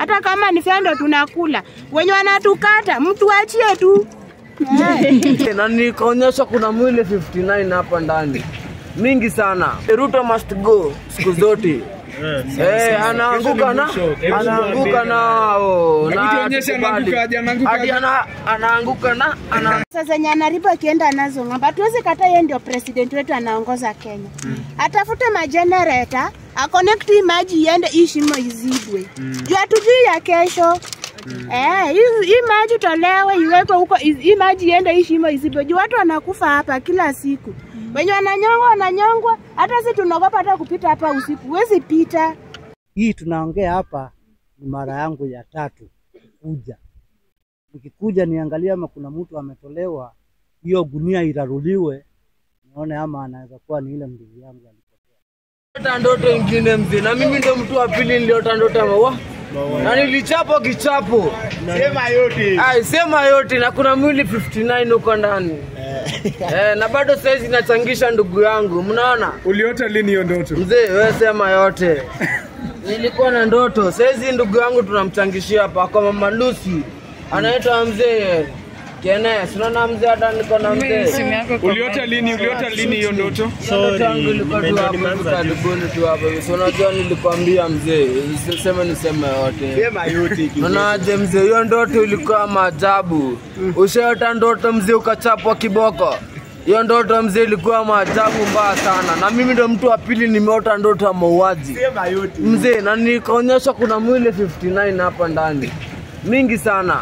hata kama ni fendo tunakula. Wenye wanatukata mtu achie tu Eh. na nikaonyesha kuna mwili 59 hapa ndani mingi sana. Ruto must go siku zote. Eh, anaanguka na anaanguka na oh, Hebu na tuonyeshe anaanguka aje, anaanguka hadi aje. ana- anaanguka na ana Sasa zenye anaribu akienda nazo ng'ambo, hatuwezi kata yeye ndio president wetu anaongoza Kenya. Atafute majenereta aconnect hii maji iende hii shimo izibwe juu hatujui ya kesho. Eh, hii hii maji tolewe iwekwe huko, iz- hii maji iende hii shimo izibwe juu watu wanakufa hapa kila siku. Wenye wananyongwa wananyongwa, hata sisi tunaogopa hata kupita hapa usiku, huwezi pita. Hii tunaongea hapa ni mara yangu ya tatu kuja. Nikikuja niangalie ama kuna mtu ametolewa, hiyo gunia iraruliwe, nione ama anaweza kuwa ni ile ndugu yangu alipotea. Niliota ndoto ingine mzee, na mimi ndo mtu wa pili niliota ndoto ya maua na nilichapo kichapo. Sema yote. Ai, sema yote na kuna mwili 59 huko ndani eh, na bado saizi nachangisha ndugu yangu, mnaona Uliota lini hiyo ndoto? mzee, wewe sema yote. Nilikuwa na ndoto saizi, ndugu yangu tunamchangishia hapa kwa mama Lucy, anaitwa mzee Kenes. Unaona mzee, hata niko na mzee Uliota lini? Uliota lini hiyo ndoto? Ndoto yangu ilikuwa tu hapo hivi karibuni tu hapo hivi. So unajua nilikwambia mzee, sema niseme yote. Sema yote. Unaje mzee, hiyo ndoto ilikuwa maajabu. Ushaota ndoto mzee ukachapwa kiboko? Hiyo ndoto mzee ilikuwa maajabu mbaya sana, na mimi ndo mtu wa pili nimeota ndoto ya mauaji Sema yote. mzee, na nikaonyesha kuna mwili 59 hapa ndani mingi sana.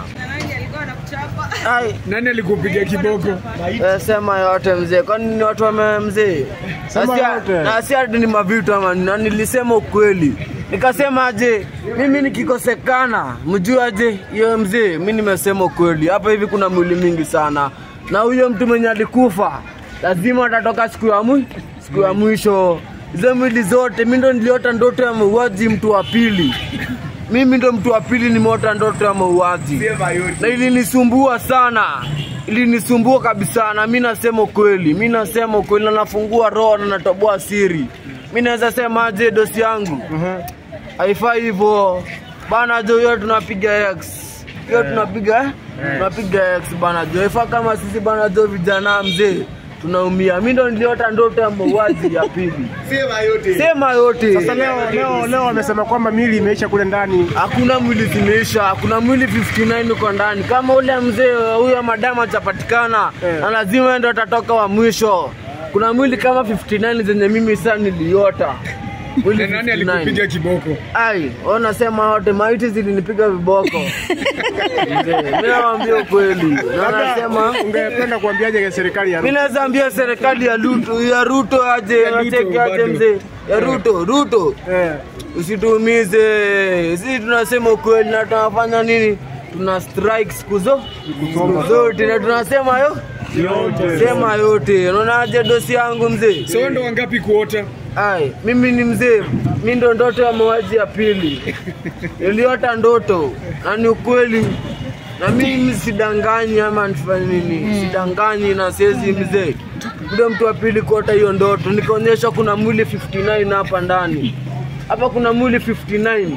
Ai, Nani alikupiga kiboko? Eh, sema yote mzee, kwani ni watu wame mzee? Sema Na si- yote. Na si ati ni mavitu ama ni- na nilisema ukweli. Nikasema aje, mimi nikikosekana, mjue aje hiyo mzee, mimi nimesema ukweli. Hapa hivi kuna mwili mingi sana, na huyo mtu mwenye alikufa lazima atatoka siku ya mwi siku ya mwisho. Hizo mwili zote, mimi ndo niliota ndoto ya mauaji, mtu wa pili. Mimi ndo mtu wa pili nimeota ndoto ya mauaji Sema yote. na ilinisumbua sana, ilinisumbua kabisa, na mi nasema ukweli, mi nasema ukweli, na nafungua roho na natoboa siri. Mi naweza sema aje, dosi yangu haifai hivyo bana jo, hiyo tunapiga X hiyo tunapiga tunapiga X bana jo, haifai kama sisi bana jo, vijana mzee tunaumia. Mi ndo niliota ndoto ya mauaji ya pili, Sema yote. sema yote. Sasa leo leo leo wamesema kwamba mili imeisha kule ndani. hakuna mwili zimeisha, kuna mwili 59 uko ndani. Kama ule mzee huyo madamu hajapatikana na lazima ndo atatoka wa mwisho. Kuna mwili kama 59 zenye mimi sasa niliota mwili Na nani alikupiga kiboko? Ai, wewe unasema wote maiti zilinipiga viboko. Mzee, Mimi nawaambia ukweli. Na nasema Ungependa kuambiaje serikali ya mimi naweza ambia serikali ya Ruto ya Ruto aje, Ruto acheke aje bado. mzee. Ya Ruto, Ruto. eh, usituumize. Sisi tunasema ukweli na tunafanya nini? Tuna strike siku zo- siku zote na tunasema yo sema yote. Unaonaje dosi yangu mzee? So ndo wangapi kuota? Ai, mimi ni mzee, mi ndo ndoto ya mauaji ya pili. Niliota ndoto na ni ukweli, na mimi sidanganyi ama nifanye nini, sidanganyi na siwezi mzee. Ndio mtu wa pili kuota hiyo ndoto, nikaonyesha kuna mwili 59 hapa ndani. Hapa kuna mwili 59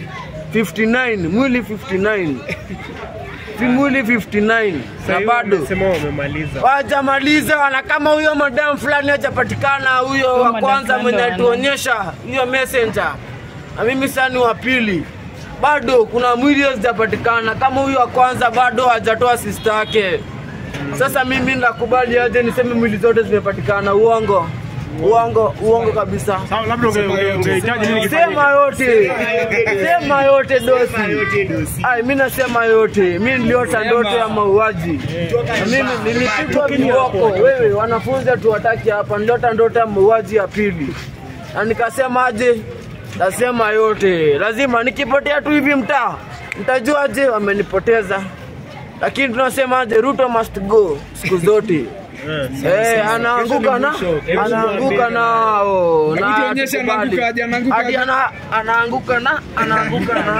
59 mwili 59 si mwili 59 na bado sema wamemaliza. wajamaliza na kama huyo madam fulani hajapatikana huyo wa kwanza mwenye alituonyesha hiyo messenger na mimi sasa ni wa pili bado kuna mwili hazijapatikana kama huyo wa kwanza bado hajatoa sister yake sasa mimi nakubali aje niseme mwili zote zimepatikana uongo uongo uongo kabisa Sawa, labda unge- unge- ungehitaji nini kifanyike? sema yote sema yote dosi Sema yote dosi. Ai, mi nasema yote, mi niliota ndoto ya mauaji. Na Mimi nilipigwa viboko. Wewe wanafunzi hatuwataki hapa, niliota ndoto ya mauaji ya pili, na nikasema aje, nasema yote, lazima nikipotea tu hivi mtaa, mtajua aje wamenipoteza. Lakini tunasema aje, Ruto must go siku zote. Eh, anaanguka na anaanguka nao Hebu tuonyeshe anaanguka aje, anaanguka hadi aje. ana- anaanguka na anaanguka na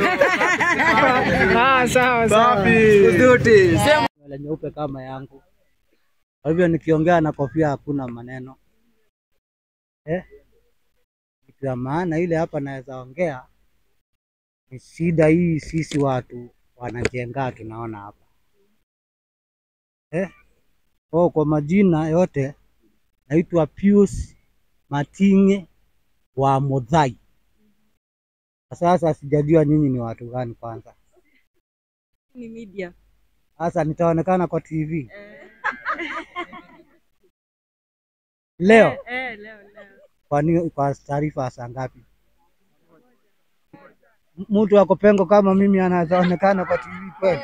Ah, sawa sawa. siku zote. Sema nywele nyeupe kama yangu. Kwa hivyo nikiongea na kofia hakuna maneno eh? Kitu ya maana ile hapa naweza ongea Ni shida hii sisi watu wanajenga tunaona hapa eh? Oh, kwa majina yote naitwa Pius Matinge wa Muthai. Sasa sijajua nyinyi ni watu gani kwanza. ni media. Sasa nitaonekana kwa TV leo. Eh, leo leo. Kwa nini? Kwa taarifa ya saa ngapi? M- Mtu ako pengo kama mimi anaweza onekana kwa TV kweli?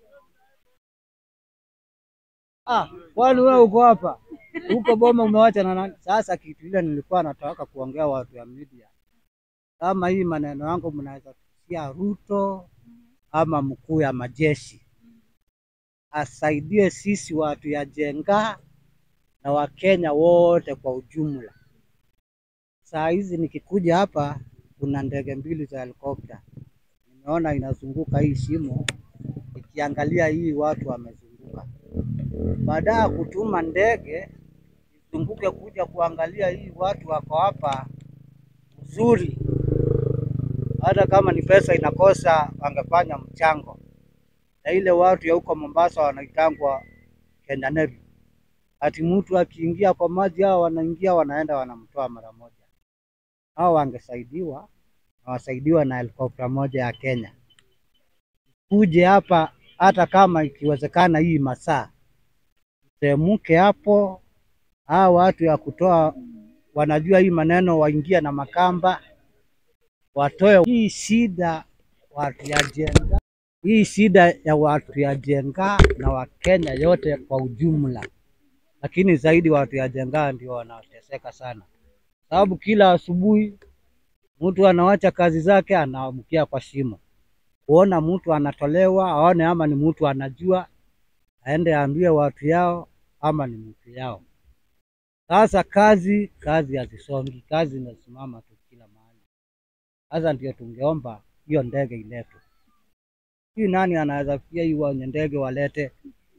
Ah, kwani wewe uko hapa huko Boma umewacha na nani? Sasa kitu ile nilikuwa nataka kuongea watu ya media, kama hii maneno yangu mnaweza kusikia Ruto ama mkuu ya majeshi asaidie sisi watu ya Jenga na Wakenya wote kwa ujumla. Saa hizi nikikuja hapa, kuna ndege mbili za helikopta nimeona inazunguka hii shimo, ikiangalia hii watu wamezunguka. Baada ya kutuma ndege izunguke kuja kuangalia hii watu wako hapa uzuri, hata kama ni pesa inakosa, wangefanya mchango na ile watu ya huko Mombasa wanaitangwa Kenya Navy. Ati mtu akiingia kwa maji, hao wanaingia wanaenda wanamtoa mara moja. Hao wangesaidiwa na wasaidiwa na helikopta moja ya Kenya kuje hapa, hata kama ikiwezekana hii masaa temuke hapo, hao watu ya kutoa wanajua hii maneno, waingia na makamba watoe hii shida watu ya Jenga, hii shida ya watu ya Jenga na Wakenya yote kwa ujumla, lakini zaidi watu ya Jenga ndio wanateseka sana, sababu kila asubuhi mtu anawacha kazi zake anaamkia kwa shimo, kuona mtu anatolewa, aone ama ni mtu anajua, aende aambie watu yao ama ni mtu yao. Sasa kazi kazi hazisongi, kazi inasimama tu kila mahali. Sasa ndio tungeomba hiyo ndege iletwe. Hii nani anaweza pia hii wenye ndege walete?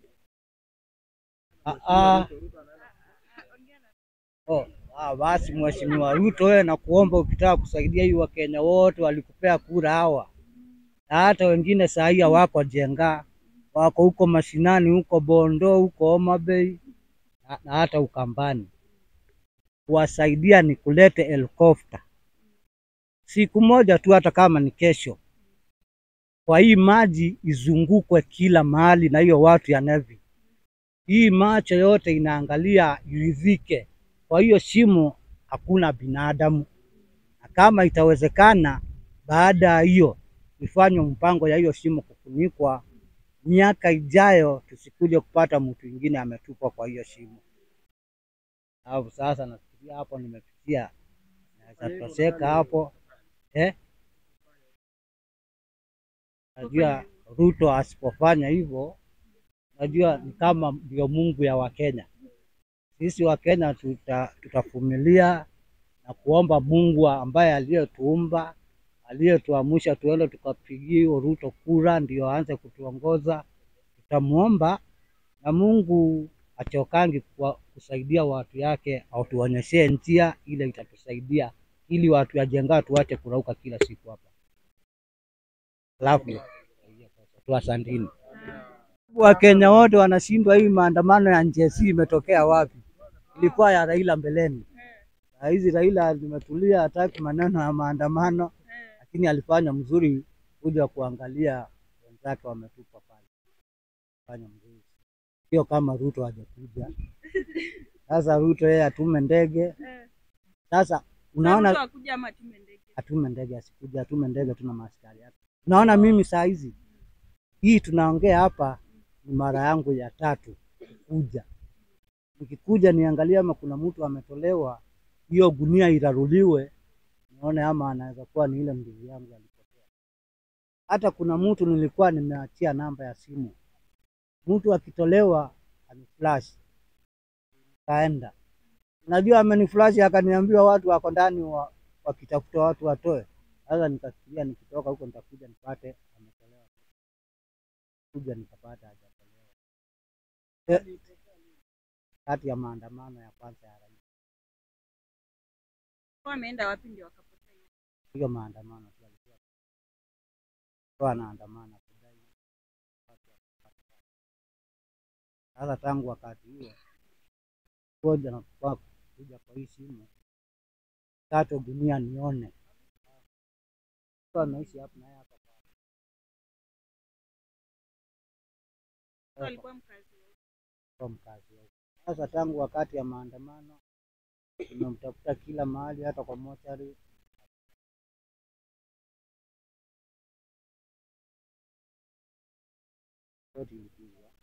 Ah, ah. Oh, ah, basi Mheshimiwa Ruto, wewe nakuomba ukitaka kusaidia hii Wakenya wote walikupea kura hawa, na hata wengine saa hii hawako Jenga, wako huko mashinani, huko Bondo, huko Homa Bay na, na hata Ukambani. Kuwasaidia ni kulete helikopta siku moja tu, hata kama ni kesho, kwa hii maji izungukwe kila mahali na hiyo watu ya Navy. Hii macho yote inaangalia iridhike, kwa hiyo shimo hakuna binadamu, na kama itawezekana, baada ya hiyo ifanywe mpango ya hiyo shimo kufunikwa, miaka ijayo tusikuje kupata mtu mwingine ametupwa kwa hiyo shimo. Alafu sasa nafikiria hapo nimefikia, naweza tosheka hapo eh? Najua Ruto asipofanya hivyo, najua ni kama ndio Mungu ya Wakenya. Sisi Wakenya tuta, tutavumilia na kuomba Mungu ambaye aliyetuumba aliyetuamsha tuende tukapigie Ruto kura ndio aanze kutuongoza. Tutamuomba na Mungu achokangi kwa kusaidia watu yake, atuonyeshe njia ile itatusaidia ili watu ya Jenga tuache kurauka kila siku hapa. Alafu tu asantini. Wakenya wote wanashindwa, hii maandamano ya NJC imetokea wapi? Ilikuwa ya Raila mbeleni. Saa hizi Raila limetulia, hataki maneno ya maandamano, lakini alifanya mzuri kuja kuangalia wenzake wametupa pale, fanya mzuri, sio kama Ruto hajakuja. Sasa Ruto yeye atume ndege. Sasa unaona Ruto akuja ama tume ndege. atume ndege, asikuja atume ndege, tuna maaskari yake. Unaona, mimi saa hizi hii tunaongea hapa ni mara yangu ya tatu kuja. Nikikuja niangalie ama kuna mtu ametolewa, hiyo gunia iraruliwe, nione ama anaweza kuwa ni ile ndugu yangu alipotea. Hata kuna mtu nilikuwa nimeachia namba ya simu, mtu akitolewa aniflash, kaenda Najua ameniflash akaniambia watu wako ndani wa, wakitafuta watu watoe. Sasa nikafikiria nikitoka huko nitakuja nipate ametolewa, kuja nikapata hajatolewa. Eh, Kati ya maandamano ya kwanza ya rais, Wameenda wapi ndio wakapotea? hiyo maandamano tu alikuwa kwa anaandamana kudai sasa. Tangu wakati huo ngoja na kwa kuja kwa hii simu tatu gunia nione kwa naishi hapa na yeye hapa Alikuwa mkazi wa kwa mkazi wa huko. Sasa tangu wakati ya maandamano tumemtafuta kila mahali, hata kwa mochari Ripoti ilipigwa.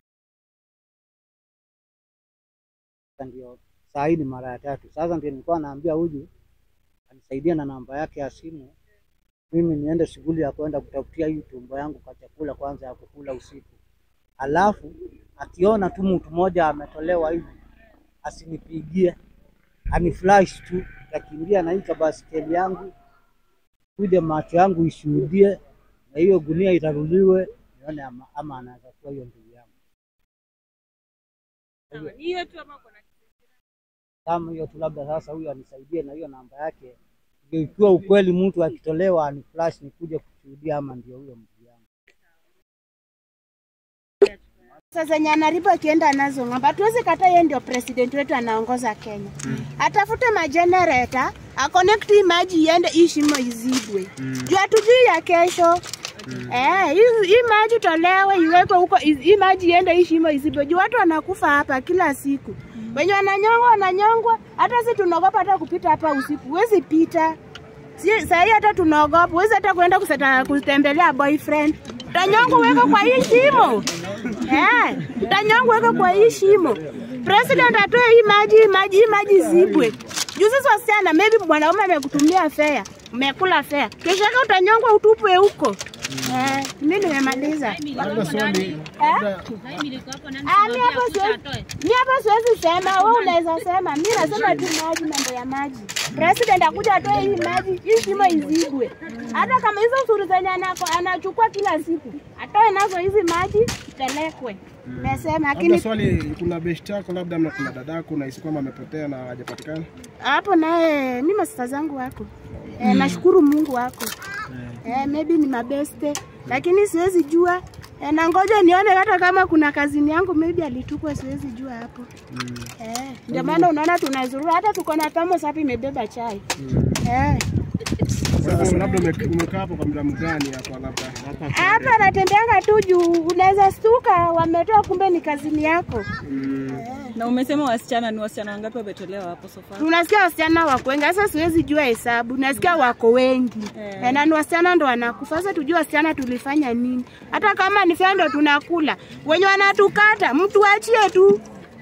Sasa ndio saa hii ni mara ya tatu. Sasa ndio nilikuwa naambia huyu anisaidia na namba yake ya simu, mimi niende shughuli ya kwenda kutafutia hii tumbo yangu kwa chakula kwanza ya kukula usiku, alafu akiona tu mtu mmoja ametolewa hivi asinipigie, aniflash tu, takimbia na hii kabaskeli yangu kuja macho yangu ishuhudie, na hiyo gunia itaruliwe, nione ama, ama anaweza kuwa hiyo ndugu yangu. sawa. Ni hiyo tu ama kuna Kama hiyo tu, labda sasa huyo anisaidie na hiyo namba yake, ndio ikiwa ukweli mtu akitolewa aniflash nikuje kushuhudia, ama ndio huyo ndugu yangu. Sasa zenye anaripo akienda nazo ng'ambo, hatuwezi kata yeye ndio president wetu anaongoza Kenya. Atafute majenereta aconnect hii maji iende hii shimo izibwe. Juu hatujui ya kesho. Eh, hii hii maji tolewe iwekwe huko, iz- hii maji iende hii shimo izibwe. Juu watu wanakufa hapa kila siku. Wenye wananyongwa wananyongwa, hata sisi tunaogopa hata kupita hapa usiku. Huwezi pita. Si sahii hata tunaogopa, huwezi hata kuenda kuseta, kutembelea boyfriend. Utanyongwa uweke kwa hii shimo. Eh, utanyongwa uweke kwa hii shimo. President atoe hii maji, hii maji, hii maji zibwe. Juu sisi wasichana, maybe mwanaume amekutumia fea, umekula fea, kesho yake utanyongwa utupwe huko. Eh, mimi nimemaliza. Eh? Ah, mi hapo siwezi, mi hapo siwezi sema, wewe unaweza sema. Mi nasema tu maji, mambo ya maji. President akuja atoe hii maji, hii shimo izibwe. Hata kama hizo usuru zenye anako- anachukua kila siku, atoe nazo hizi maji pelekwe. Nasema lakini Labda swali, kuna beshte yako labda ama kuna dadako unahisi kwamba amepotea na hajapatikana? hapo naye mi masista zangu wako eh, nashukuru Mungu wako eh, maybe ni mabeste, lakini siwezi jua eh, na ngoja nione hata kama kuna kazini yangu maybe alitupwa, siwezi jua hapo eh, ndio maana unaona tunazurura, hata tuko na thermos hapa imebeba chai eh. Kwa hivyo labda ume- umekaa hapo kwa muda mgani hapa labda? Hapa anatembeanga tu juu, unaweza stuka wametoa, kumbe ni kazini yako. na umesema wasichana ni wasichana wangapi wametolewa hapo so far? Tunasikia wasichana wako wengi, sasa siwezi jua hesabu, nasikia wako wengi Eh. eh, na ni wasichana ndo wanakufa. Sasa tujue wasichana tulifanya nini? Hata kama ni fea ndo tunakula, wenye wanatukata mtu achie tu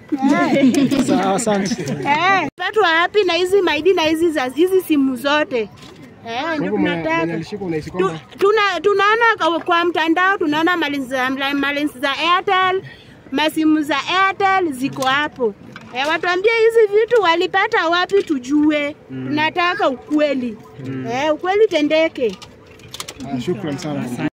Sawa, asante. eh, watu wapi na hizi maidi na hizi za hizi simu zote eh, Kwa ndio hivyo mwenye mwenye tunataka alishikwa unahisi Tu- kwamba tuna, tunaona kwa- kwa mtandao tunaona malinzi za, malinzi za Airtel, masimu za Airtel ziko hapo. E, watuambie hizi vitu walipata wapi tujue. Tunataka ukweli. E, ukweli tendeke. Ah, shukran sana.